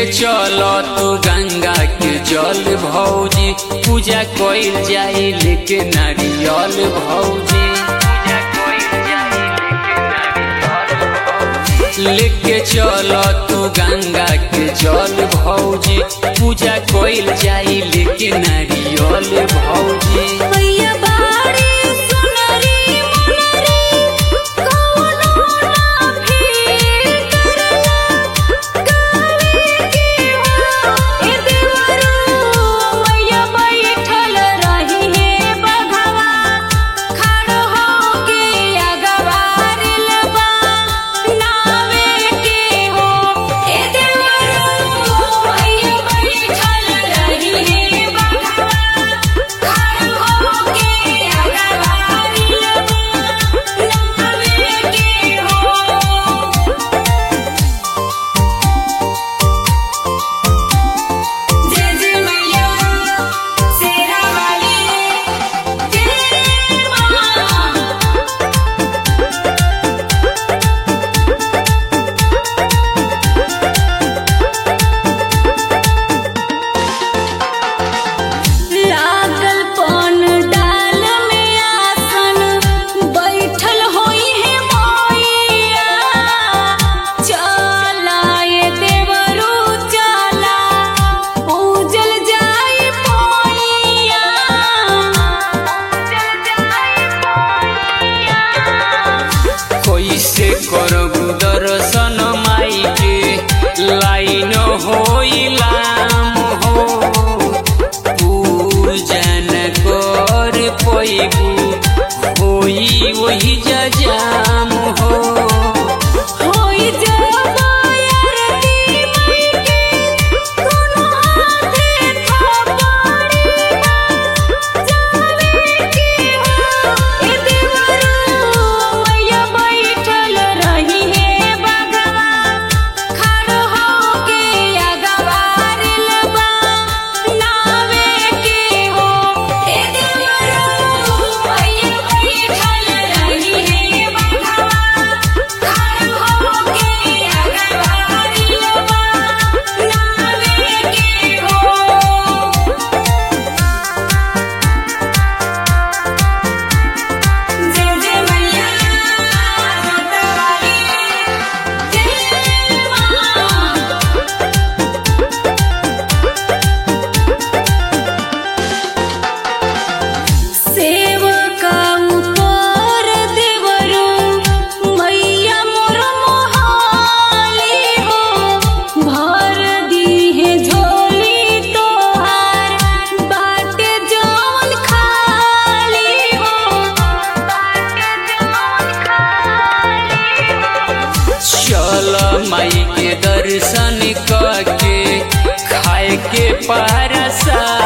चल तू गंगा के जल भौजी पूजा कइल जाई लेके नारियल भौजी लेके चल तू गंगा के जल भौजी पूजा कइल जाई लेके नारियल भौजी मैया बाड़ी सुनरी मुनरी कौनो ना फिर करला गावे के हो ए देवरू मैया बैठल रही हे बघवा खड़ हो के अगवारिल बा नावे के हो ए देवरू मैया बैठल रही हे बघवा खड़ हो के अगवारिल बा नावे के हो जय जय मैया शेरा वाली जय मां लागल पन डाल में आसन बैठल होई है मैया चला ये देवरू चला पूजल जाई मैया पूजल जाई मैया कैसे करबू दर्शन माई के लाइन होइलाम हो पूजन कर पैबू होई वही जजाम हो होई जबायरती मई के कोनो हाथे थपड़ी जावे के हो ए देवरू मैया बैठल रही हे बगवा खड़ हो के अगवारिल बा नावे के हो ए देवरू मैया बैठल रही हे बगवा खड़ हो के अगवारिल बा नावे के हो जय जय मैया रतवाली जय मां सेवका ऊपर देवरू मैया मोर मोहाली हो भर दीहे झोली तोहार बाटे जौन खाली हो बाटे जौन खाली हो चल माई के दर्शन करके खाए के पारसा